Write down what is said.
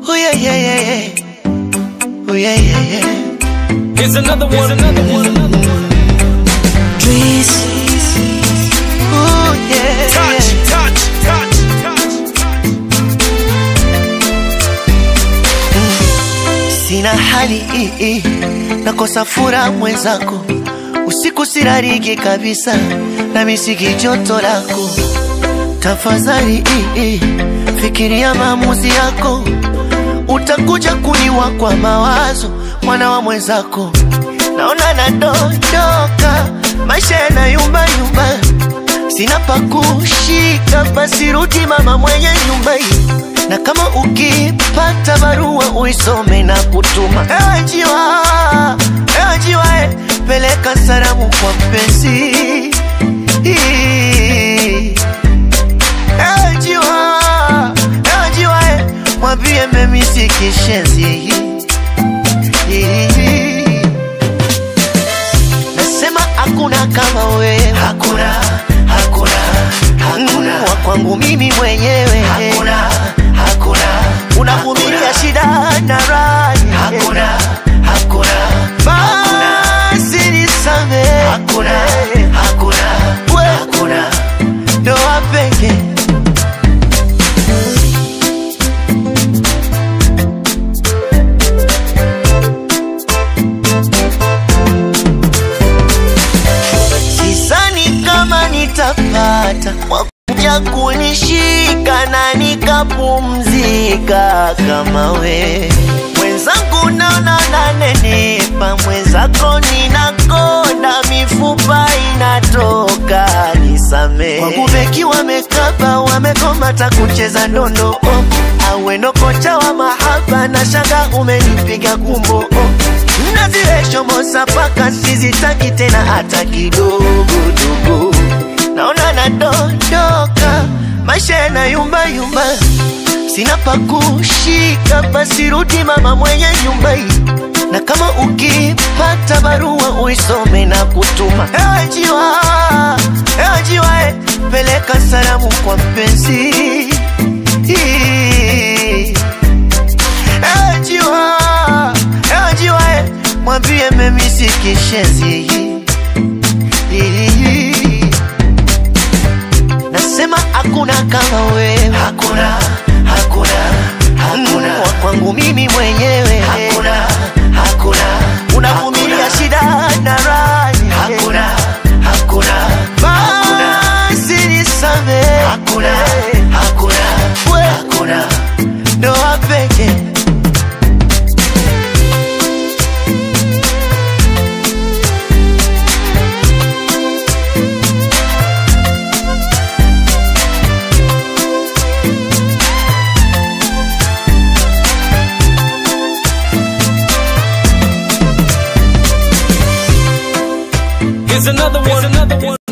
Oh yeah, yeah, yeah, yeah. Oh yeah, yeah, yeah. Here's another one, another one, another one. Trees. Oh yeah. Touch, yeah. touch, touch, touch, touch. Sina hali i, i. nakosa furaha mwenzako, usiku sirariki kabisa, na misiki joto lako. Tafadhali i, i. fikiria maamuzi yako, utakuja kuniwa kwa mawazo, mwana wa mwenzako. Naona nadondoka, maisha yanayumba yumba, sina pa kushika, basi rudi mama mwenye nyumba hii na kama ukipata barua uisome na kutuma. Ewe njiwa, ewe njiwa, eh, peleka salamu kwa mpenzi. Ewe njiwa, ewe njiwa, eh, mwambie memisi kishenzi. Nasema hakuna kama wewe, hakuna, hakuna, hakuna wa kwangu mimi mwenyewe, hakuna, hakuna, unavumilia shida na raha, hakuna, hakuna, basi nisamehe, hakuna, hakuna, hakuna, ndoa pekee Sidhani kama nitapata wakuja kunishika na nikapumzika kama we mwenzangu, naona nanenepa, mwenzako ninakonda, mifupa inatoka, nisame wangu beki wamekaba, wamekomata kucheza ndondo oh. Awendo kocha wa mahaba na shanga umenipiga kumbo oh. Na zile shomosa paka sizitaki tena hata kidogo dogo, naona nadondoka, maisha yanayumba yumba, sina pa kushika, basi rudi mama mwenye nyumba hii, na kama ukipata barua uisome na kutuma. Ewe njiwa, ewe njiwa, eh, peleka salamu kwa mpenzi. Ewe njiwa, ewe njiwa, eh, mwambie memisi kishenzi. Nasema hakuna kama wewe, hakuna, hakuna, hakuna wa kwangu mimi mwenyewe, hakuna, hakuna, unavumilia shida na raha, hakuna, hakuna, basi nisamehe, hakuna, hakuna, hakuna, ndoa pekee Here's another one, another one.